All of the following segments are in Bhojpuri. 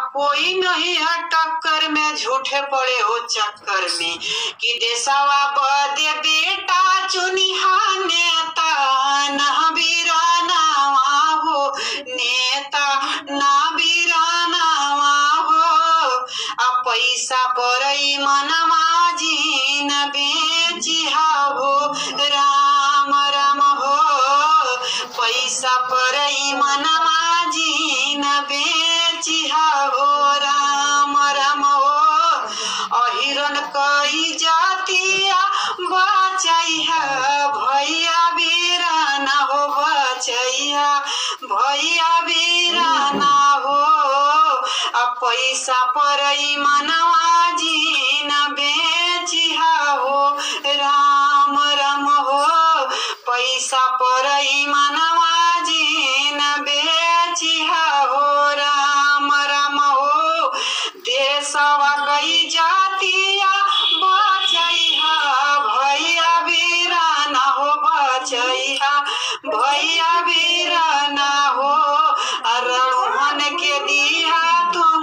कोई नहीं है टक्कर में झूठे पड़े हो चक्कर में कि देशवा बदे बेटा चुनिहा नेता ना बीरानावा हो नेता ना बीरानावा हो आ पैसा परई मनवा जीन बेचिहा हो राम राम हो पैसा परई मनवा जीन बेचिहा हो राम राम हो अहिरन कई जातिया बचैया भैया बीराना हो बचैया भैया बीराना हो आ पैसा परई मनवा जीन बेचिहा हो राम राम हो पैसा परई मनवा जीन बेचिहा हो राम राम हो देशवा कई जातिया बचैहा भैया बीराना हो बचैहा भैया बीराना हो अरहन के दिया तुम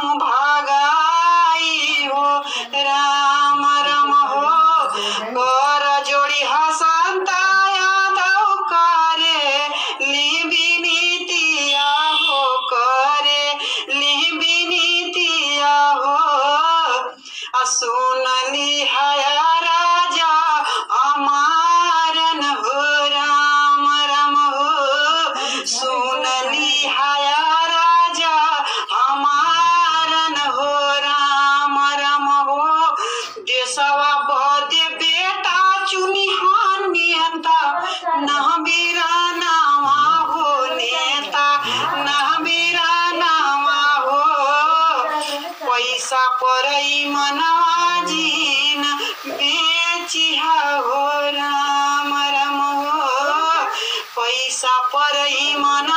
भगाई हो राम राम हो कर जोड़ी हसंता यादव करे लिबी नीतिया हो करे लिबी नीतिया हो आ सुनली हया राजा अमारन हो राम राम हो सुनली हया राजा हमारन हो राम राम हो देशवा बदे बेटा चुनिहान नेता न बीरानावा हो नेता न बीरानावा हो पैसा परई मनवा जीन बेचिहा हो राम राम हो पैसा परई मन